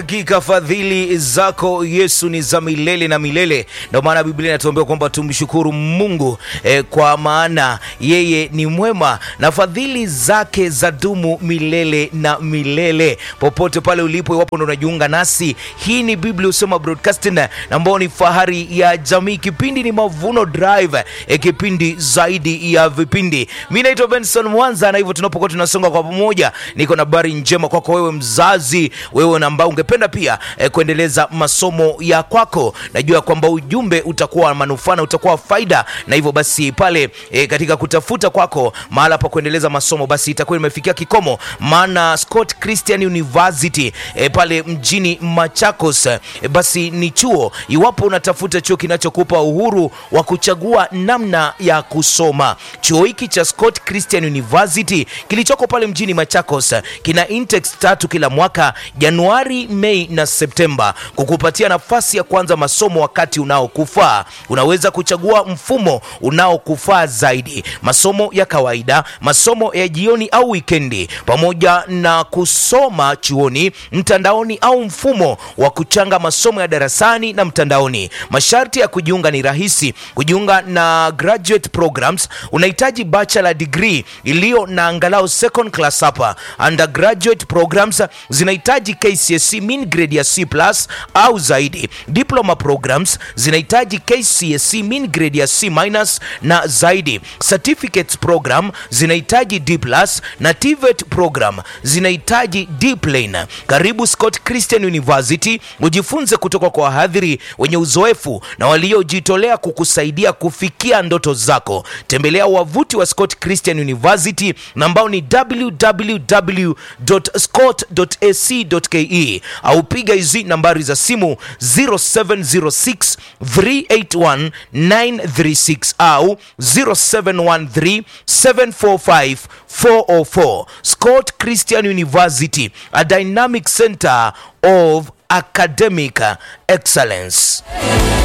Hakika fadhili zako Yesu ni za milele na milele. Ndio maana Biblia inatuambia kwamba tumshukuru Mungu eh, kwa maana yeye ni mwema na fadhili zake za dumu milele na milele. Popote pale ulipo, iwapo ndo unajiunga nasi, hii ni Biblia Husema Broadcasting ambao ni fahari ya jamii. Kipindi ni Mavuno Drive, eh, kipindi zaidi ya vipindi. Mimi naitwa Benson Mwanza, na hivyo tunapokuwa tunasonga kwa pamoja, niko na habari njema kwako wewe mzazi, wewe na ambao ungependa pia eh, kuendeleza masomo ya kwako. Najua kwamba ujumbe utakuwa wa manufaa na utakuwa wa faida, na hivyo basi pale eh, katika kutafuta kwako mahala pa kuendeleza masomo, basi itakuwa imefikia kikomo, maana Scott Christian University eh, pale mjini Machakos eh, basi ni chuo. Iwapo unatafuta chuo kinachokupa uhuru wa kuchagua namna ya kusoma, chuo hiki cha Scott Christian University kilichoko pale mjini Machakos eh, kina intakes tatu kila mwaka Januari, Mei na Septemba, kukupatia nafasi ya kuanza masomo wakati unaokufaa. Unaweza kuchagua mfumo unaokufaa zaidi, masomo ya kawaida, masomo ya jioni au wikendi, pamoja na kusoma chuoni, mtandaoni au mfumo wa kuchanga masomo ya darasani na mtandaoni. Masharti ya kujiunga ni rahisi. Kujiunga na graduate programs unahitaji bachelor degree iliyo na angalau second class hapa. Undergraduate programs zinahitaji KCSE mean grade ya C plus au zaidi. Diploma programs zinahitaji KCSE mean grade ya C minus na zaidi. Certificates program zinahitaji D plus na TVET program zinahitaji D plain. Karibu Scott Christian University ujifunze kutoka kwa wahadhiri wenye uzoefu na waliojitolea kukusaidia kufikia ndoto zako. Tembelea wavuti wa Scott Christian University na ambao ni www.scott.ac.ke au piga hizi nambari za simu 0706 381 936 au 0713 745 404. Scott Christian University, a dynamic center of academic excellence.